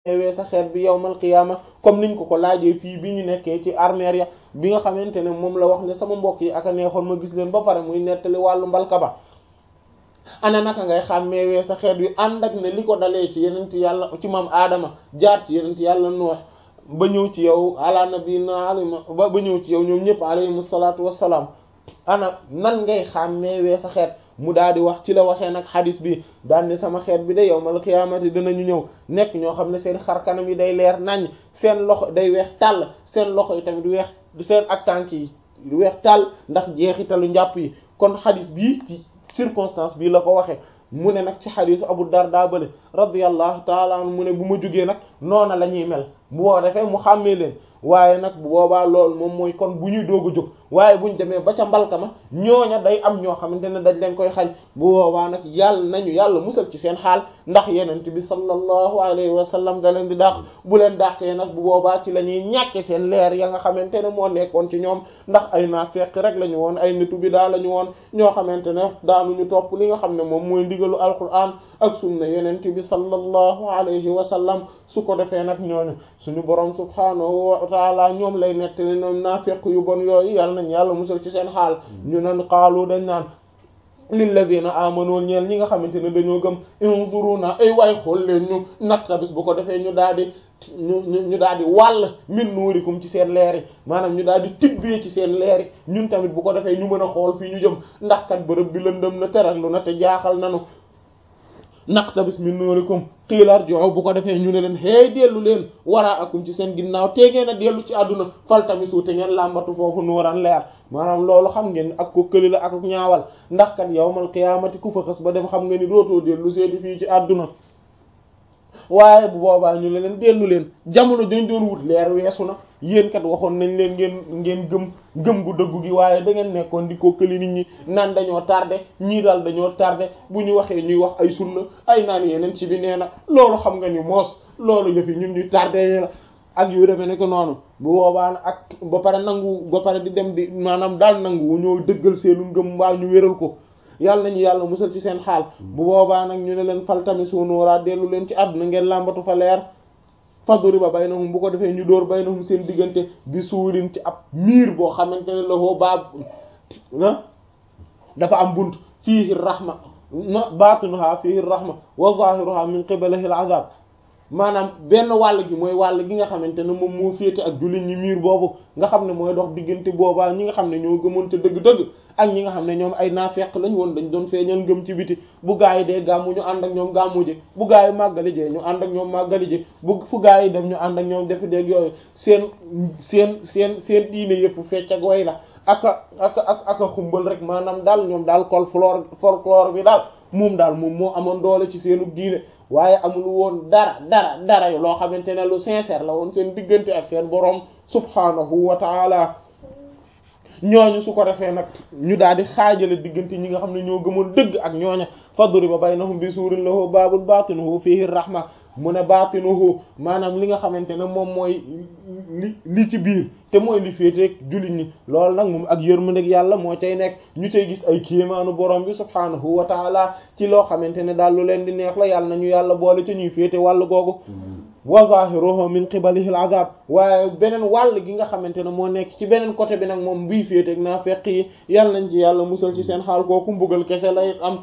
wee sa xeet bi yawmal qiyaama comme niñ ko ko laajee fii bi ñu nekkee ci armeer ya bi nga xamante ne moom la wax ne sama mbokk yi ak a neexoon ma gis leen ba pare muy nettali wàllu mbalka ba ana naka ngay xàmmee wee sa xeet wi ànd ak ne li ko dalee ci yenent yàlla ci maam aadama jaar ci yenent yàlla nuux ba ñëw ci yow ala nabiyina alayhi ba ba ñëw ci yow ñoom ñëpp alayhimu salaatu wassalaam ana nan ngay xàmmee wee sa xeet mu daal di wax ci la waxee nag xadis bi daal ne sama xeet bi de yawmal qiyaamati dinañu ñëw nekk ñoo xam ne seen xar kanam yi day leer naññ seen loxo day weex tàll seen loxo yi tamit weex seen ak tànk yi weex tàll ndax jeexitalu njàpp yi kon xadis bii ci circonstance bii la ko waxee mu ne nag ci xadisu Abu Darda bale radiyallahu taala anhu mu ne bu ma jugee nag noona la ñuy mel bu boo defee mu xàmmee leen waaye nag bu boobaa loolu moom mooy kon bu ñuy doog a jóg waaye buñ demee ba ca mbalka ma ñooña day am ñoo xamante ne dañ leen koy xañ bu boobaa nag yàlla nañu yàlla musal ci seen xaal ndax yenent bi sallallahu alayhi wa sallam da leen di dàq bu leen dàqee nag bu boobaa ci la ñuy ñàkke seen leer ya nga xamante ne moo nekkoon ci ñoom ndax ay naafeq rek la ñu woon ay nitu bi daa la ñu woon ñoo xamante ne daanuñu topp li nga xam ne moom mooy ndigalu alquran ak sunna yenent bi sallallahu alayhi wa sallam su ko defee nag ñooñu suñu borom subhanahu wa taala ñoom lay nettali ñoom naafeq yu bon yooyu yàlla nañ yàlla musal ci seen xaal ñu nan xaalu dañ naan lilladina amanu ñeel ñi nga xamante ne dañoo gëm unzuruna ay waay xool leen ñu naqtabis bu ko defee ñu daal di ñu ñu daal di wàll min nuurikum ci seen leer yi maanaam ñu daal di tibbee ci seen leer yi ñun tamit bu ko defee ñu mën a xool fii ñu jëm ndax kat bërëb bi lëndëm na teral lu na te jaaxal nanu naqtabis min nuurikum xiilar joxo bu ko defee ñu ne leen hey dellu leen waraa akum ci seen ginnaaw te ngeen a dellu ci àdduna faltamisu te ngeen làmbatu foofu nuuran leer maanaam loolu xam ngeen ak ko këli la ak ak ñaawal ndax kat yawmal qiyaamati ku fa xës ba dem xam nga ni dootoo dellu seeti fii ci àdduna waaye bu boobaa ñu ne leen dellu leen jamono dañ doon wut leer weesu na yéen kat waxoon nañ leen ngeen ngeen gëm gëm gu dëggu gi waaye da ngeen nekkoon di ko këli nit ñi naan dañoo tardé ñii daal dañoo tardé bu ñu waxee ñuy wax ay sunna ay naan yeneen ci bi nee na loolu xam nga ni moos loolu yëfi ñun ñu tardé la ak yu demee ne ko noonu bu boobaa nag ak ba pare nangu ba pare di dem di maanaam daal nangu wu ñoo dëggal seenu ngëm mbaa ñu wéral ko yàlla nañu yàlla musal ci seen xaal bu boobaa nag ñu ne leen faltami sunuuraa dellu leen ci àdduna ngeen làmbatu fa leer faduri ba baynahum bu ko defee ñu dóor baynahum seen diggante bi suurin ci ab miir boo xamante ne la hoo baab na dafa am bunt fiihi rahma na baatinuha fiihi rahma wa zahiruha min qibalihi al azab maanaam benn wàll gi mooy wàll gi nga xamante ne moom moo féete ak jullit ñi miir boobu nga xam ne mooy dox diggante boobaa ñi nga xam ne ñoo gëmoon te dëgg-dëgg ak ñi nga xam ne ñoom ay naafeq lañ woon dañ doon feeñal ngëm ci biti bu gaa yi dee gàmmu ñu ànd ak ñoom gàmmu ji bu gaa yi màggali jee ñu ànd ak ñoom màggali ji bu fu gaa yi dem ñu ànd ak ñoom defi déeg yooyu seen seen seen seen diine yëpp fecc ak way la ak a ak ak ak a xumbal rek maanaam daal ñoom daal col folklore folklore bi daal moom daal moom moo amoon doole ci seenu diine waaye amul woon dara dara dara loo xamante ne lu sincère la woon seen diggante ak seen boroom subhanahu wa taala ñooñu su ko defee nag ñu daal di xaajale diggante ñi nga xam ne ñoo gëmoon dëgg ak ñooña fadriba baynahum bi suurin lahu baabul baatinuhu fiihi rahma mu ne baatinuhu maanaam li nga xamante ne moom mooy li li ci biir te mooy li féeteeg jullit ñi loolu nag moom ak yërmandeeg yàlla moo cay nekk ñu cay gis ay kéemaanu borom bi subhaanahu wa taala ci loo xamante ne daal lu leen di neex la yàlla nañu yàlla boole ca ñuy féete wàll googu wa zahiruhu min qibalihi al-azab waaye beneen wàll gi nga xamante ne moo nekk ci beneen côté bi nag moom bii féeteeg naafeq yi yàlla nañ ci yàlla musal ci seen xaal kooku mbugal kese lay am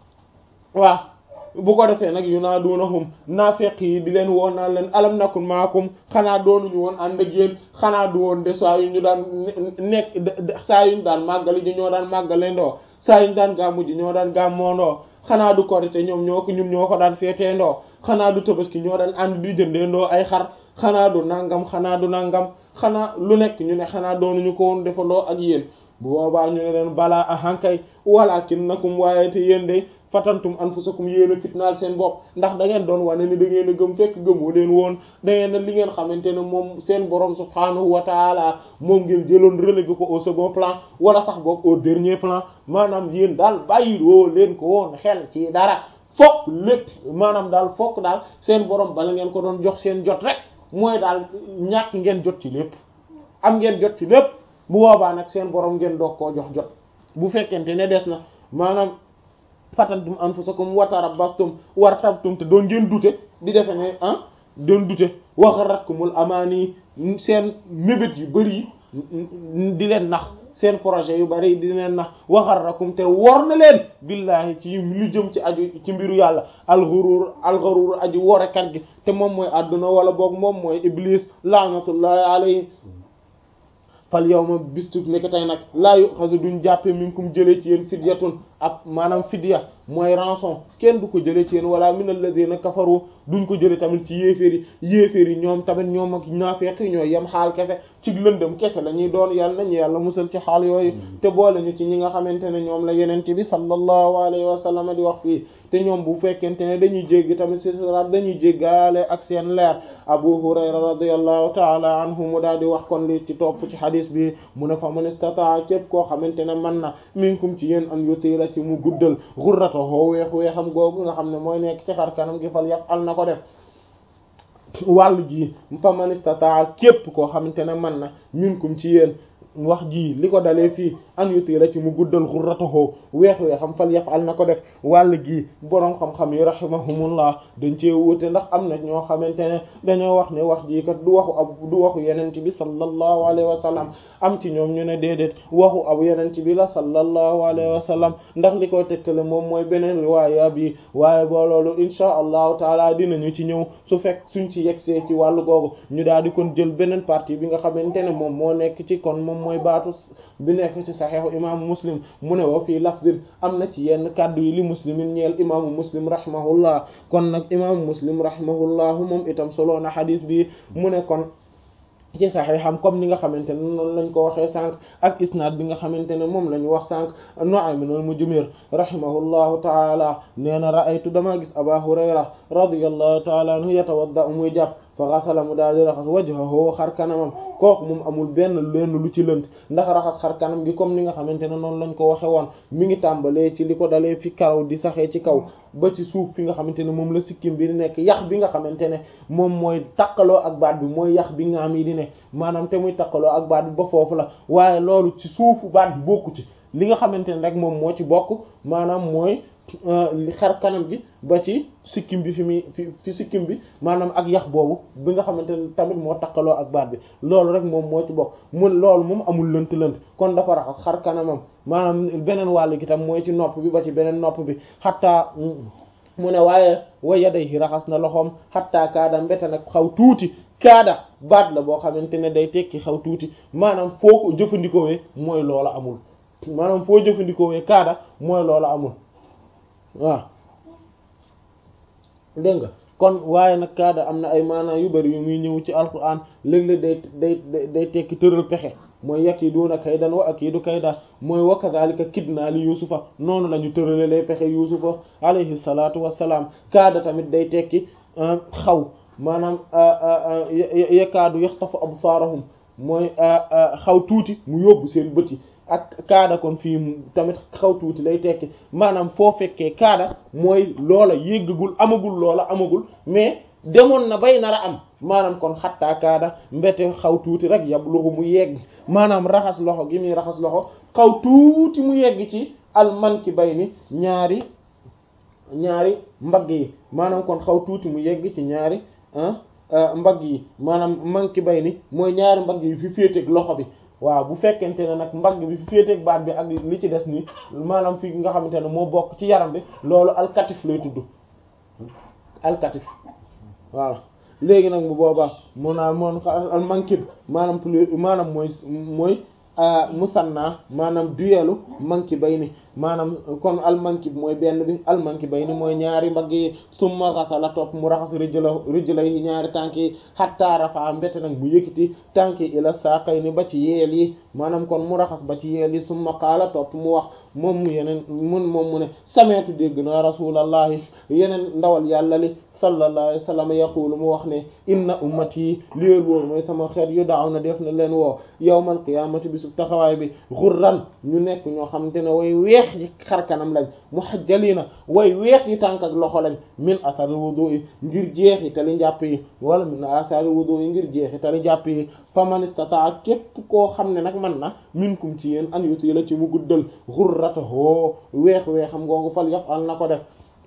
waaw bu ko defee nag yunaadunahum naafeq yi di leen woo naan leen alam nakun maakum xanaa doonuñu woon ànd ak yéen xanaa du woon de saa yu ñu daan nekk saa yu ñu daan màggali ji ñoo daan màggale ndoo saa yu ñu daan gàmmu ji ñoo daan gàmmoo ndoo xanaa du korite ñoom ñoo ko ñun ñoo ko daan feetee ndoo xanaa du tabaski ñoo daan ànd di jëndee ndoo ay xar xanaa du nangam xanaa du nangam xanaa lu nekk ñu ne xanaa doonuñu ko woon defandoo ak yéen bu boobaa ñu ne leen balaa ahankay walakinnakum waaye te yéen de fatantum anfusakum yéen a fitnaal seen bopp ndax da ngeen doon wane ni da ngeen a gëm fekk gëmoo leen woon da ngeen a li ngeen xamante ne moom seen borom subhanahu wa taala moom ngeen jëloon relevé ko au second plan wala sax boog au dernier plan maanaam yéen daal bàyyiloo leen ko woon xel ci dara fokk lépp maanaam daal fokk daal seen borom bala ngeen ko doon jox seen jot rek mooy daal ñàkk ngeen jot ci lépp am ngeen jot ci lépp bu boobaa nag seen borom ngeen doog koo jox jot bu fekkente ne des na maanaam fatantum anfusakum wa tarabbastum wartabtum te doon ngeen dute di defe ne ah doon dute wa gharratkumul amaani seen mébét yu bari di leen nax seen projet yu bari di leen nax wa gharrakum te wor na leen billahi ci lu jëm ci aju ci mbiru yàlla alxurur alxurur aju worekat gi te moom mooy àdduna wala boog moom mooy iblis laanatullahi alayhi fal yawma bistu nekk tey nag laa yuxazu duñ jàppe minkum jëlee ci yéen fidyatun ak maanaam fidya mooy rançon kenn du ko jëlee ci yéen wala min alladhina kafaru duñ ko jëlee tamit ci yéeféer yi yéeféer yi ñoom tamit ñoom ak naafeq yi ñooy yem xaal kese ci lëndëm kese la ñuy doon yàlla nañu yàlla musal ci xaal yooyu te boole ñu ci ñi nga xamante ne ñoom la yenente bi sallallahu alayhi wa sallam di wax fii te ñoom bu fekkente ne dañuy jéggi tamit ci siraat dañuy jéggaale ak seen leer abu hurayra radiyallahu taala anhu mu daal di wax kon li ci topp ci hadis bi mu ne fa man istata képp koo xamante ne man na minkum ci yéen an yutila ci mu guddal xurratahu weex weexam googu nga xam ne mooy nekk ci xar kanam gi fal yaf al na ko def wàllu ji fa man istata képp koo xamante ne man na minkum ci yéen wax ji li ko dalee fii an yutila ci mu guddal xurratahu weex weexam fal yaf al na ko def wàll gi boroom xam-xam yi rahimahumullah dañ cee wute ndax am na ñoo xamante ne dañoo wax ne wax ji kat du waxu ab du waxu yenent bi sallallahu alayhi wa sallam am ci ñoom ñu ne déedéet waxu ab yenent bi la sallallahu alayhi wa sallam ndax li koy tegtale moom mooy beneen riwaaya bi waaye boo loolu insha allahu taala dinañu ci ñëw su fekk suñ ci yegsee ci wàllu googu ñu daal di kon jël beneen partie bi nga xamante ne moom moo nekk ci kon moom mooy baatu bi nekk ci saxiixu imaamu muslim mu ne wa fii lafzin am na ci yenn kàddu yi li muslimin ñeel imaamu muslim rahimahullah kon nag imaamu muslim rahimahullahu moom itam solo na xadis bi mu ne kon ci saxiixam comme ni nga xamante ne noonu lañ ko waxee sànq ak isnaad bi nga xamante ne moom la ñu wax sànq Nu'aym ibn al-Mujmir rahimahullahu taala nee na ra'aytu damaa gis Aba Hurayra radiyallahu taala anhu yatawadda muy jàpp fa xasala mu daal di raxas wajhahu xar kanamam kooku moom amul benn lenn lu ci lënt ndax raxas xar kanam gi comme ni nga xamante ne noonu lañ ko waxe woon mi ngi tàmbalee ci li ko dalee fi karaw di saxee ci kaw ba ci suuf fi nga xamante ne moom la sikkim bi di nekk yax bi nga xamante ne moom mooy takkaloo ak baat bi mooy yax bi nga am yi di ne maanaam te muy takkaloo ak baat bi ba foofu la waaye loolu ci suufu baat bi bokku ci li nga xamante ne rek moom moo ci bokk maanaam mooy li xar kanam gi ba ci sikkim bi fi muy fi fi sikkim bi maanaam ak yax boobu bi nga xamante ne tamit moo takkaloo ak baat bi loolu rek moom moo ci bokk mun loolu moom amul lënt lënt kon dafa raxas xar kanamam maanaam beneen wàll gi tam mooy ci nopp bi ba ci beneen nopp bi xataa mu ne waaye wa yadayhi raxas na loxoom xataa kaada mbete nag xaw tuuti kaada baat la boo xamante ne day tekki xaw tuuti maanaam foo ko jëfandikoowee mooy loola amul maanaam foo jëfandikoowee kaada mooy loola amul waaw dégg nga kon waaye nag kaada am na ay maanaa yu bari yu muy ñëw ci alquran léeg-léeg day day day tekki tëral pexe mooy yakiduuna kaydan wa akidu kayda mooy wa kadhalika kidnaa li yusufa noonu la ñu tërale lay pexe yusufa alayhi salaatu wassalaam kaada tamit day tekki xaw maanaam yakaadu yaxtafu absaarahum mooy xaw tuuti mu yóbbu seen bët yi ak kaada kon fii tamit xaw tuuti lay tekki maanaam foo fekkee kaada mooy loola yéggagul amagul loola amagul mais demoon na bay nar a am maanaam kon xattaa kaada mbete xaw tuuti rek yab loxo mu yegg maanaam raxas loxo gi muy raxas loxo xaw tuuti mu yegg ci almanki bay ni ñaari ñaari mbagg yi maanaam kon xaw tuuti mu yegg ci ñaari mbagg yi maanaam manki bay ni mooy ñaari mbagg yi fi féeteeg loxo bi waaw bu fekkente ne nag mbagg bi fi féeteeg baat bi ak li ci des ni maanaam fi nga xamante ne moo bokk ci yaram bi loolu alkatif lay tudd alkatif waaw léegi nag bu boobaa mun naa moon almankib maanaam plus maanaam mooy mooy musanna maanaam duelu manki bay ni maanaam kon almankib mooy benn bi almanki bay ni mooy ñaari mbagg yi summa xasala topp mu raxas rijla rijla yi ñaari tànk yi hatta rafa mbete nag mu yëkkati tànk yi ila saaqay ni ba ci yeel yi maanaam kon mu raxas ba ci yeel yi summa qaala topp mu wax moom mu yeneen mun moom mu ne sameetu dégg na rasulallahi yeneen ndawal yàlla li sallallahu alayhi wa sallam yaqulu mu wax ne inna ummati liéer wóor mooy sama xeet yu daaw na def na leen woo yawmal qiyaamati bisu taxawaay bi xurran ñu nekk ñoo xamante ne way weex yi xar kanam lañ muhajjalina way weex yi tànk ak loxo lañ min athari wudu yi ngir jeexi tali njàpp yi wala min athari wudu yi ngir jeexi tali njàpp yi faman istata'a képp koo xam ne nag man na minkum ci yéen an yuti la ci mu guddal xurratahu weex weexam googu fal yaf'al na ko def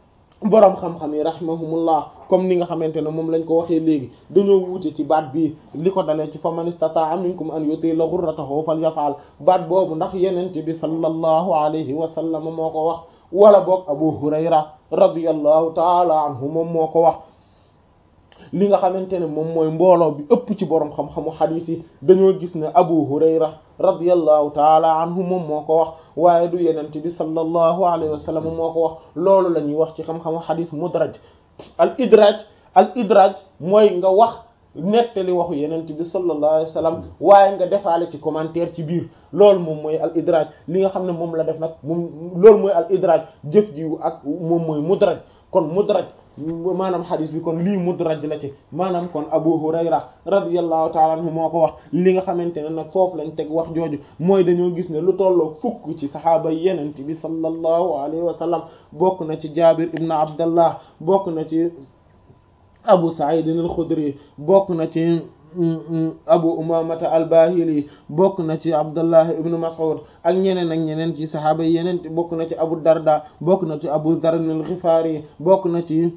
boroom xam-xam yi rahimahumullah comme ni nga xamante ne moom lañ ko waxee léegi dañoo wuute ci baat bii li ko dalee ci faman istata'a minkum an yutila ghurratahu falyaf'al baat boobu ndax yenente bi sallallahu alayhi wa sallam moo ko wax wala boog abu hurayra radiyallahu taala anhu moom moo ko wax li nga xamante ne moom mooy mbooloo bi ëpp ci boroom xam-xamu xadiis yi dañoo gis ne abu hurayra radiyallahu taala anhu moom moo ko wax waaye du yenente bi sallallahu alayhi wa sallam moo ko wax loolu la ñuy wax ci xam-xamu xadiis mudraj al idraj al idraj mooy nga wax nettali waxu yenent bi sallallahu alayhi wa sallam waaye nga defaale ci commentaire ci biir loolu moom mooy al idraj li nga xam ne moom la def nag moom loolu mooy al idraj jëf jiwu ak moom mooy mudraj kon mudraj maanaam xadis bi kon lii mudraj la ci maanaam kon abu hurayra radiyallahu taala anhu moo ko wax li nga xamante ne nag foofu lañ teg wax jooju mooy dañoo gis ne lu tolloo fukk ci saxaaba yenent bi sallallahu alayhi wa sallam bokk na ci jabir ibn abdallah bokk na ci abu sa'id al-khudri bokk na ci abu umamata al-bahili bokk na ci abdullah ibn mas'ud ak ñeneen ak ñeneen ci saxaaba yi yeneen bokk na ci abu darda bokk na ci abu dharr al-ghifari bokk na ci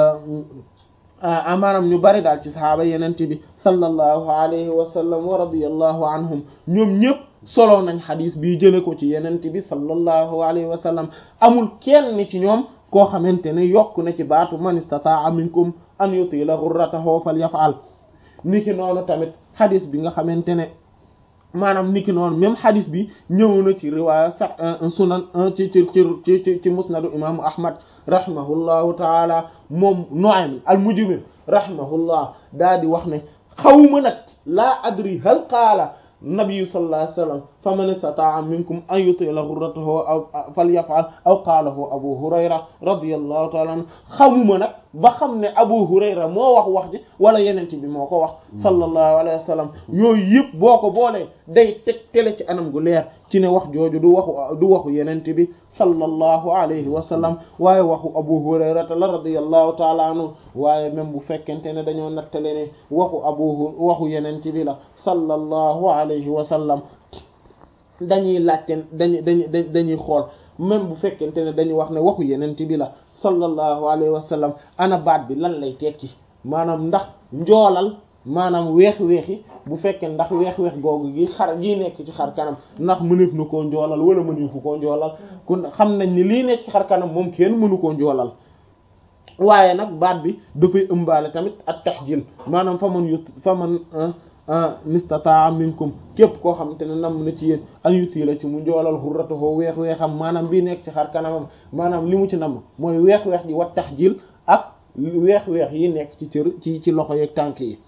maanaam ñu bari daal ci saxaaba yeneen bi sallallahu alayhi wa sallam wa radiyallahu anhum ñoom ñëpp solo nañ xadis bii jële ko ci yeneen bi sallallahu alayhi wa sallam amul kenn ci ñoom koo xamante ne yokk na ci baatu man istata'a minkum an yutila ghurratahu falyaf'al niki noonu tamit xadis bi nga xamante ne maanaam niki noonu même xadis bi ñëw na ci riwaaya sax sunan ci ci ci ci ci musnadu imaamu ahmad rahimahullahu taala moom Nu'aym al-Mujmir rahimahullah daa di wax ne xawma nag laa adri hal qaala nabiyu sallallahu alayhi wa sallam faman istata'a minkum an yutila ghurratahu aw falyaf'al aw qaalahu abu hurayra radiyallahu ta'ala anhu xamuma nag ba xam ne abu hurayra moo wax wax ji wala yenente bi moo ko wax sallallahu alayhi wa sallam yooyu yëpp boo ko boolee day teg tele ci anam gu leer ci ne wax jooju du waxu du waxu yenente bi sallallahu alayhi wa sallam waaye waxu abu hurayra la radiyallahu ta'ala anhu waaye même bu fekkente ne dañoo nattale ne waxu abu waxu yenente bi la sallallahu alayhi wa sallam dañuy laajte dañuy dañuy dañuy xool même bu fekkente ne dañuy wax ne waxu yenent bi la sallallahu alayhi wa sallam ana baat bi lan lay tekki maanaam ndax njoolal maanaam weex-weex yi bu fekkee ndax weex-weex googu gi xar gi nekk ci xar kanam ndax mëneef na koo njoolal wala mëneefu koo njoolal kun xam nañ ni lii nekk ci xar kanam moom kenn mënu koo njoolal waaye nag baat bi dafay ëmbaale tamit ak tahjil maanaam fa man yut fa man nistata minkum képp koo xamante ne nam na ci yéen an yuti la ci mu njoolal xurratahu weex weexam maanaam bii nekk ci xar kanamam maanaam li mu ci nam mooy weex weex gi wat tahjil ak weex weex yi nekk ci cër ci ci loxo yeeg tànk yi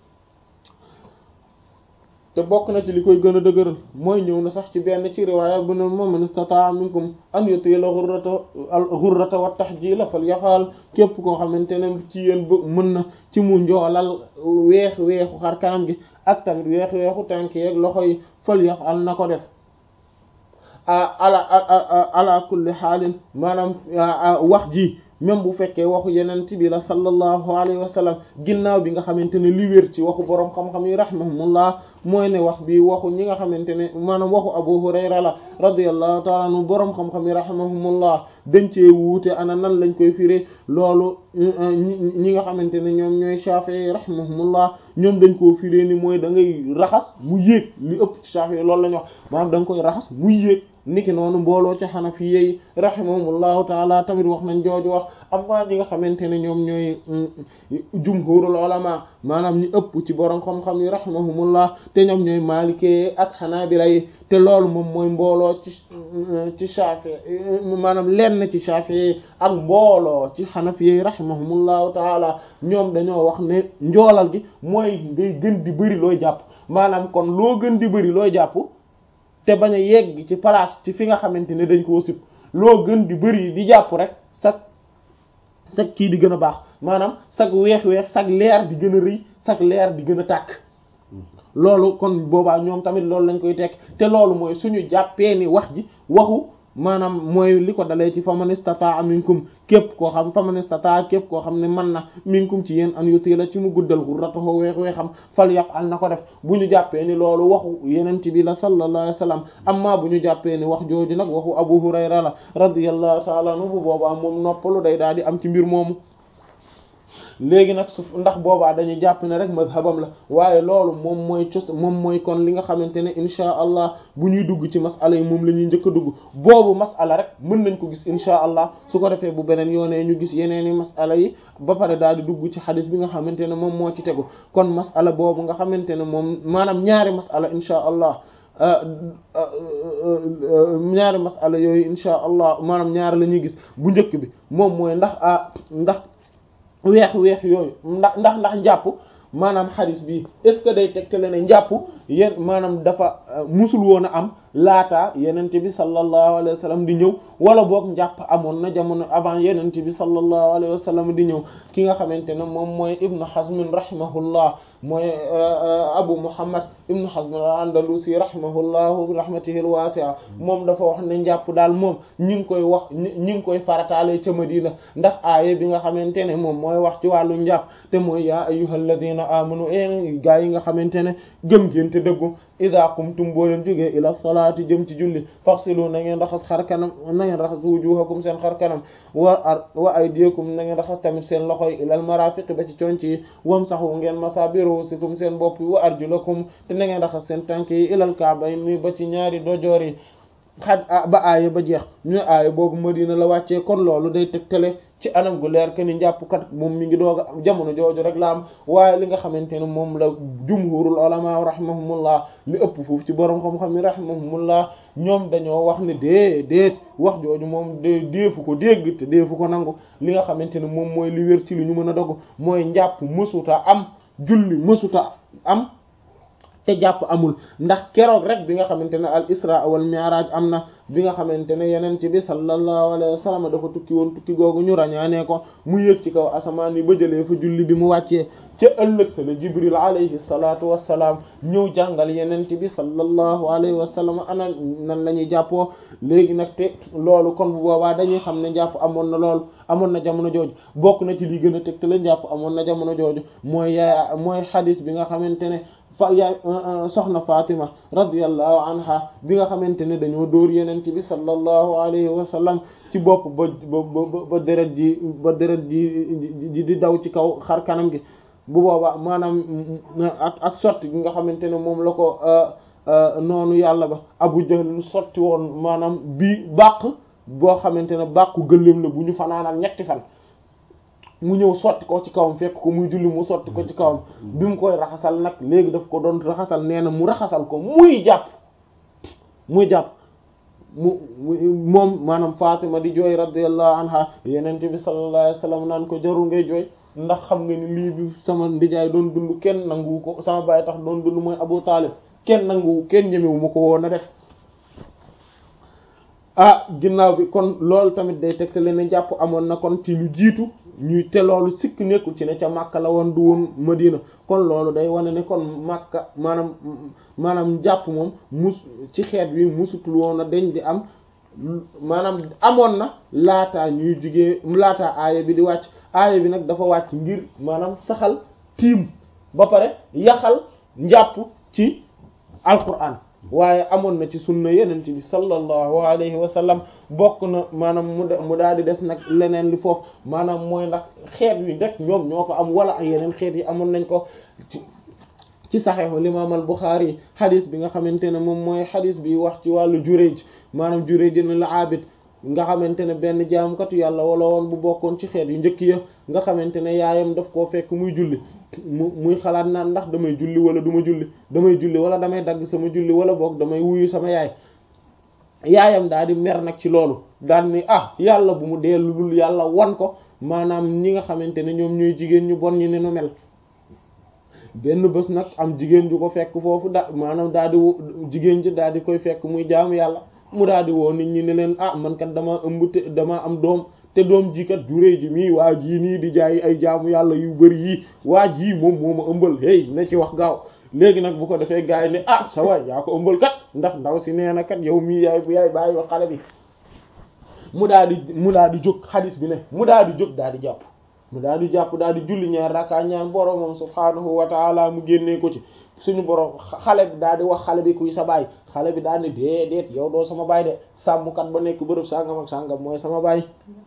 te bokk na ci li koy gën a dëgëral mooy ñëw na sax ci benn ci riwaaya bu ne moom man istata minkum an yuti la xurrata al xurrata wat tahjil falyafal képp koo xamante ne ci yéen ba mën na ci mu njoolal weex weexu xar kanam gi ak tamit weex weexu tànk yeeg loxo yi falyafal na ko def ala ala kulli xaalin maanaam wax ji même bu fekkee waxu yenent bi la sallallahu alayhi wa sallam ginnaaw bi nga xamante ne li wér ci waxu boroom xam-xam yi rahimahumullah mooy ne wax bi waxu ñi nga xamante ne maanaam waxu abu hurayra la radiyallahu ta'ala anhu boroom xam-xam yi rahimahumullah dañ cee wuute ana nan lañ koy firé loolu ñi nga xamante ne ñoom ñooy shafi'i rahimahumullah ñoom dañ koo firé ni mooy da ngay raxas mu yéeg li ëpp ci shafi'i loolu la ñu wax maanaam da nga koy raxas muy yéeg niki noonu mbooloo ci xanafiyyi rahimahumullahu taala tamit wax nañ jooju wax amma ñi nga xamante ne ñoom ñooy jumhurul ulama maanaam ñi ëpp ci borom xam-xam yi rahimahumullah te ñoom ñooy maalikee ak xanaabila yi te loolu moom mooy mbooloo ci ci shafi maanaam lenn ci shafi ak mbooloo ci xanafiyyi rahimahumullahu taala ñoom dañoo wax ne njoolal gi mooy ngay gën di bëri looy jàpp maanaam kon loo gën di bëri looy jàpp te bañ a yegg ci place ci fi nga xamante ne dañ koo sib loo gën di bëri di jàpp rek sag sag kii di gën a baax maanaam sag weex-weex sag leer di gën a rëy sag leer di gën a tàkk loolu kon boobaa ñoom tamit loolu lañ koy tekk te loolu mooy suñu jàppee ni wax ji waxu maanaam mooy li ko dalee ci faman istataa minkum képp koo xam faman istataa képp koo xam ne mën na minkum ci yéen an yutila ci mu guddal ghurratahu weex weexam fal yaf'al na ko def bu ñu jàppee ni loolu waxu yenent bi la sallallahu alayhi wasallam amma bu ñu jàppee ni wax jooju nag waxu Abu Hurayra la radiyallahu ta'ala anhu bu boobaa moom noppalu day daal di am ci mbir moomu léegi nag su ndax boobaa dañuy jàpp ne rek mazhabam la waaye loolu moom mooy cos moom mooy kon li nga xamante ne insha allah bu ñuy dugg ci masala yi moom la ñuy njëkk a dugg boobu masala rek mën nañ ko gis insha allah su ko defee bu beneen yoonee ñu gis yeneen i masala yi ba pare daal di dugg ci xadis bi nga xamante ne moom moo ci tegu kon masala boobu nga xamante ne moom maanaam ñaari masala insha allah ñaari masala yooyu insha allah maanaam ñaari la ñuy gis bu njëkk bi moom mooy ndax ah ndax weex weex yooyu ndax ndax ndax njàpp maanaam xadis bi est ce que day tegtale ne njàpp yéen maanaam dafa musul woon a am laata yenente bi sallallahu alayhi wa sallam di ñëw wala boog njàpp amoon na jamono avant yenente bi sallallahu alayhi wa sallam di ñëw ki nga xamante ne moom mooy ibnu hazm rahimahullah mooy abu muhammad ibnu hazm al-andalusi rahimahullahu rahmatihi al-wasi'a moom dafa wax ne njàpp daal moom ñi ngi koy wax ñi ngi koy farataale ca madina ndax aaye bi nga xamante ne moom mooy wax ci wàllu njàpp te mooy yaa ayyuhal ladina amanu en gaa yi nga xamante ne gëm ngeen te dëggu idha qumtum boo leen jógee ila salaati jëm ci julli faghsilu na ngeen raxas xar kanam na ngeen raxas wujuhakum seen xar kanam wa ar wa aydiyakum na ngeen raxas tamit seen loxo yi ilal marafiqi ba ci conc yi wamsahu ngeen masa bi ruusikum seen bopp yi wa arjulakum te na ngeen raxas seen tànk yi ilal ka'bayni ba ci ñaari dojoor yi xaj ba aaya ba jeex ñu ne aaya boobu Madina la wàccee kon loolu day tegtale ci anam gu leer que ni njàppkat moom mi ngi doog a jamono jooju rek la am waaye li nga xamante ne moom la jumhurul ulama rahimahumullah li ëpp foofu ci borom xam-xam yi rahimahumullah ñoom dañoo wax ne dee déet wax jooju moom de deefu ko dégg te deefu ko nangu li nga xamante ne moom mooy li wér ci li ñu mën a dogg mooy njàpp mësuta am julli mësuta am te jàpp amul ndax keroog rek bi nga xamante ne al isra wal mi'raj am na bi nga xamante ne yenente bi sallallahu alayhi wa sallam dafa tukki woon tukki googu ñu rañaanee ko mu yëg ci kaw asamaan yi ba jëlee fa julli bi mu wàccee ca ëllëg sa la jibril alayhi salatu wassalaam ñëw jàngal yenente bi sallallahu alayhi wa sallam ana nan la ñuy jàppoo léegi nag te loolu kon bu boobaa dañuy xam ne jàpp amoon na loolu amoon na jamono jooju bokk na ci li gën a teg te la jàpp amoon na jamono jooju mooy yaay mooy xadis bi nga xamante ne fa yaay soxna Fatima radiyallahu anha bi nga xamante ne dañoo dóor yenent bi sallallahu alayhi wa sallam ci bopp ba ba ba deret ji ba deret ji di daw ci kaw xar kanam gi bu boobaa maanaam ak ak sotti gi nga xamante ne moom la ko noonu yàlla ba Abu Jahl sotti woon maanaam bii bàq boo xamante ne bàqu gëléem la bu ñu fanaanal ñetti fan mu ñëw sotti ko ci kawam fekk ko muy julli mu sotti ko ci kawam bi mu koy raxasal nag léegi daf ko doon raxasal nee na mu raxasal ko muy jàpp muy jàpp mu moom maanaam Fatima di jooy radiyallahu anha yenente bi sallallahu alayhi wasallam naan ko jarul ngay jooy ndax xam nga ni lii bi sama ndijaay doon dund kenn nanguwu ko sama baay tax doon dund mooy Abu Talib kenn nanguwu kenn ñemewu ma ko woon a def ah ginnaaw bi kon loolu tamit day tegte leen jàpp amoon na kon ci lu jiitu ñuy te loolu sikk nekkul ci ne ca Makka la woon du woon Madina kon loolu day wane ne kon Makka maanaam maanaam jàpp moom mus ci xeet wi musutul woon a deñ di am maanaam amoon na laataa ñuy jugee laataa aaya bi di wàcc aaya bi nag dafa wàcc ngir maanaam saxal tiim ba pare yaxal njàpp ci alquran waaye amoon na ci sunna yenent bi sallallahu alayhi wa sallam bokk na maanaam mu de mu daal di des nag leneen li foofu maanaam mooy ndax xeet wi rek ñoom ñoo ko am wala ay yeneen xeet yi amoon nañ ko ci ci saxiixu imaam al Buxaari yi xadis bi nga xamante ne moom mooy xadis bi wax ci wàllu juréej maanaam juréej na la abid nga xamante ne benn jaamukatu yàlla wala woon bu bokkoon ci xeet yu njëkk ya nga xamante ne yaayam daf koo fekk muy julli mu muy xalaat naan ndax damay julli wala du ma julli damay julli wala damay dagg sama julli wala boog damay wuyu sama yaay yaayam daal di mer nag ci loolu daal ni ah yàlla bu mu dellu lul yàlla wan ko maanaam ñi nga xamante ne ñoom ñooy jigéen ñu bon ñi ne nu mel benn bés nag am jigéen ju ko fekk foofu da maanaam daal di jigéen ji daal di koy fekk muy jaamu yàlla mu daal di woo nit ñi ne leen ah man kat damaa ëmb te damaa am doom te doom ji kat juree ji mii waa jii nii di jaay ay jaamu yàlla yu bari yii waa jii moom moo ma ëmbal hey na ci wax gaaw léegi nag bu ko defee gars yi ne ah sa waay yaa ko ëmbal kat ndax ndaw si nee na kat yow mii yaay yaay bàyyi wa xale bi mu daal di mu daal di jóg xadis bi ne mu daal di jóg daal di jàpp mu daal di jàpp daal di julli ñaar rakka ñaan boromam subhaanahu wa taala mu génnee ko ci suñu borom xale bi daal di wax xale bi kuy sa baay xale bi daal di déedéet yow doo sama baay de sàmmkat ba nekk bërëb sàngam ak sàngam mooy sama baay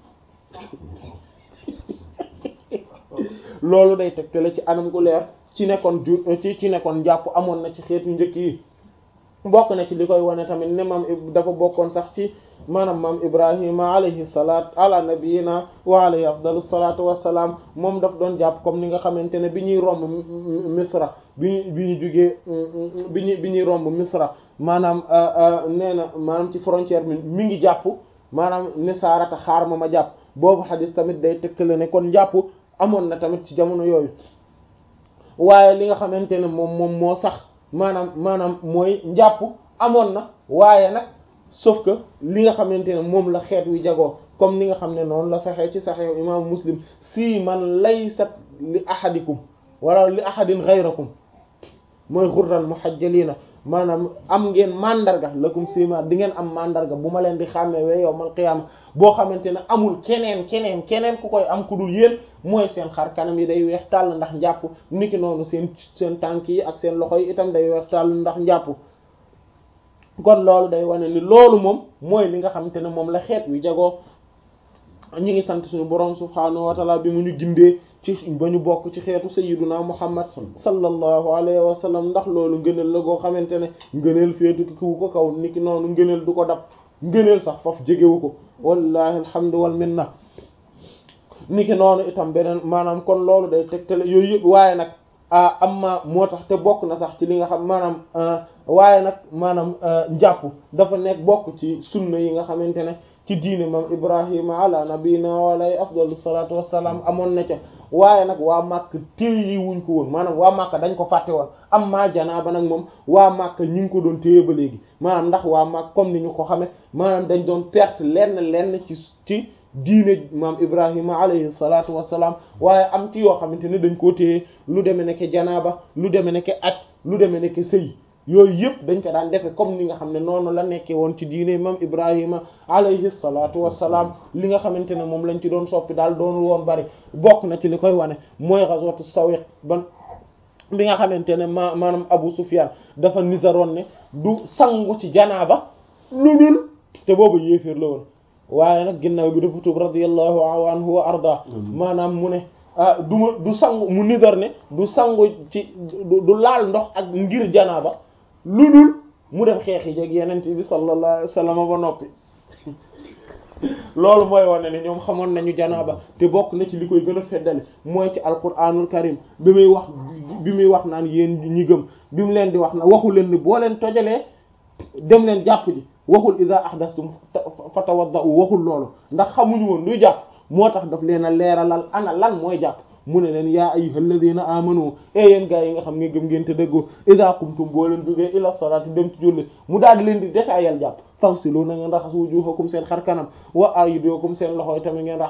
loolu day tegtale ci anam gu leer ci nekkoon ju ci ci nekkoon jàpp amoon na ci xeetu njëkk yi bokk na ci li koy wane tamit ne maam dafa bokkoon sax ci maanaam maam ibrahima alayhi salaat ala nabiyina wa alayhi afdalu salaatu wassalaam moom daf doon jàpp comme ni nga xamante ne bi ñuy romb misra bi ñu bi ñu jugee bi ñu bi ñuy romb misra maanaam nee na maanaam ci frontière bi mi ngi jàpp maanaam ne saarata xaar ma ma jàpp boobu xadis tamit day tëkkale ne kon jàpp amoon na tamit ci jamono yooyu waaye li nga xamante ne moom moom moo sax maanaam maanaam mooy njàpp amoon na waaye nag sauf que li nga xamante ne moom la xeet wi jagoo comme ni nga xam ne noonu la saxee ci saxee imaamu muslim si man laysat li ahadikum wala li ahadin ghayrakum mooy xurran muhajjalina maanaam am ngeen mandarga lakum sima di ngeen am mandarga bu ma leen di xàmmee we yowmal qiyaama boo xamante ne amul keneen keneen keneen ku koy am ku dul yéen mooy seen xar kanam yi day weex tàll ndax njàpp niki noonu seen seen tànk yi ak seen loxo yi itam day weex tàll ndax njàpp kon loolu day wane ni loolu moom mooy li nga xamante ne moom la xeet wi jagoo ñu ngi sant suñu borom subhaanahu wa taala bi mu ñu gindee ci ba ñu bokk ci xeetu sayyiduna muhammad sallallahu alayhi wa sallam ndax loolu ngëneel la goo xamante ne ngëneel féetu ki ku ko kaw niki noonu ngëneel du ko dab ngëneel sax faf jegewu ko wallahi alhamdu wal minna niki noonu itam beneen maanaam kon loolu day tegtale yooyu yëpp waaye nag amma moo tax te bokk na sax ci li nga xam maanaam waaye nag maanaam njàpp dafa nekk bokk ci sunna yi nga xamante ne ci diine moom ibrahima ala nabina walay afdalu salatu wassalaam amoon na ca waaye nag waa màkk téye wuñ ko woon maanaam waa màkk dañ ko fàtte woon am maa janaaba nag moom waa màkk ñi ngi ko doon téye ba léegi maanaam ndax waa màkk comme ni ñu ko xame maanaam dañ doon perte lenn lenn ci ci diine maam ibrahima alayhi salatu wassalaam waaye am ci yoo xamante ne dañ koo téye lu deme nekk janaaba lu deme nekk aj lu deme nekk sëy yooyu yëpp dañ ko daan defe comme ni nga xam ne noonu la nekkee woon ci diine maam ibrahima alayhi salatu wassalaam li nga xamante ne moom lañ ci doon soppi daal doonul woon bari bokk na ci li koy wane mooy ghazwatu sawiq ban bi nga xamante ne ma maanaam abu sufyan dafa nisaroon ne du sangu ci janaaba lu dul te boobu yéeféer la woon waaye nag ginnaaw bi dafa tuub radiyallahu anhu wa arda maanaam mu ne ah du ma du sangu mu nidar ne du sangu ci du laal ndox ak ngir janaaba lu dul mu dem xeex yi jeg yenente bi sallallahu alayhi wasallam ba noppi loolu mooy wane ne ñoom xamoon nañu janaaba te bokk na ci li koy gën a feddali mooy ci alquranul karim bi muy wax bi muy wax naan yéen ñi gëm bi mu leen di wax na waxu leen ni boo leen tojalee dem leen jàpp ji waxul iza ahdathtum fatawaddau waxul loolu ndax xamuñu woon luy jàpp moo tax daf leen a leeralal ana lan mooy jàpp mu ne leen yaa ayyuhal ladina amanu e yéen gaa yi nga xam ne gëm ngeen te dëggoo iza qumtum boo leen jógee ila salati dem ci julli mu daal di leen di détaayal jàpp fawsilu na ngeen raxas wujuhakum seen xar kanam wa aydiyakum seen loxoy tamit ngeen raxas